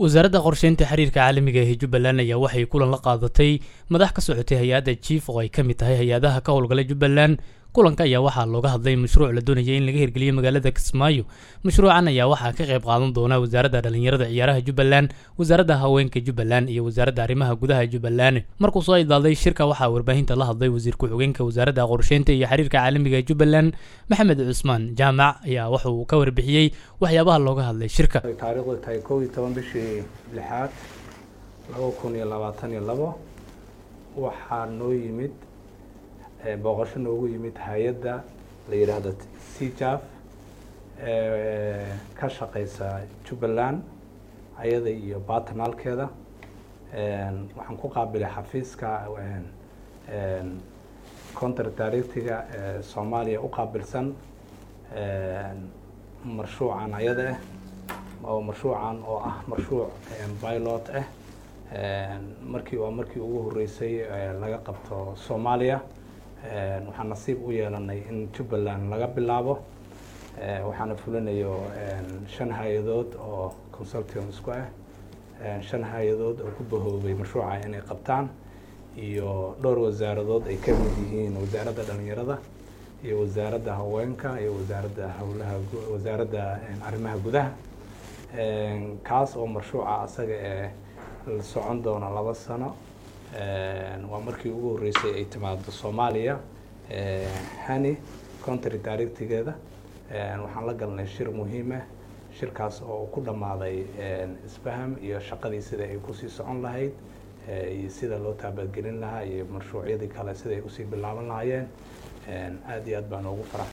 wasaaradda qorsheynta xiriirka caalamiga ee jubbaland ayaa waxay kulan la qaadatay madax ka socotay hay-adda jief oo ay ka mid tahay hay-adaha ka howlgalay jubbaland kulanka ayaa waxaa looga hadlay mashruuc la doonayay in laga hirgeliyo magaalada kismaayo mashruucan ayaa waxaa ka qayb qaadan doona wasaaradda dhallinyarada ciyaaraha jubbaland wasaaradda haweenka jubbaland iyo wasaaradda arrimaha gudaha jubbaland markuu soo idlaaday shirka waxaa warbaahinta la hadlay wasiir ku-xigeenka wasaaradda qorsheynta iyo xiriirka caalamiga ee jubbaland maxamed cusmaan jaamac ayaa wuxuu ka warbixiyey waxyaabaha looga hadlay shirka taariikhdu tahay kow iyo toban bishii lixaad laba kun iyo labaatan iyo labo waxaa noo yimid booqasho noogu yimid hay-adda la yidhaahdo cjaf ka shaqeysa jubbaland ayada iyo batanaalkeeda waxaan ku qaabilay xafiiska counter directiga soomaaliya u qaabilsan marshuucan ayada ah oo marshuucan oo ah marshuuc pilot ah markii waa markii ugu horeysay laga qabto soomaaliya waxaan nasiib u yeelanay in jubbaland laga bilaabo waxaana fulinayo shan hay-adood oo consultium isku ah shan hay-adood oo ku bahoobay mashruuca inay qabtaan iyo dhowr wasaaradood ay ka mid yihiin wasaaradda dhalinyarada iyo wasaaradda haweenka iyo wasaaradda howlaha wasaaradda arrimaha gudaha kaas oo marshuuca asaga ee la socon doona laba sano waa markii ugu horreysay ay timaado soomaaliya hani country directigeeda waxaan la galnay shir muhiim ah shirkaas oo ku dhammaaday isfaham iyo shaqadii sida ay kusii socon lahayd iyo sida loo taabadgelin lahaa iyo mashruucyadii kale sida ay usii bilaaban lahaayeen aada iyo aad baan ugu farax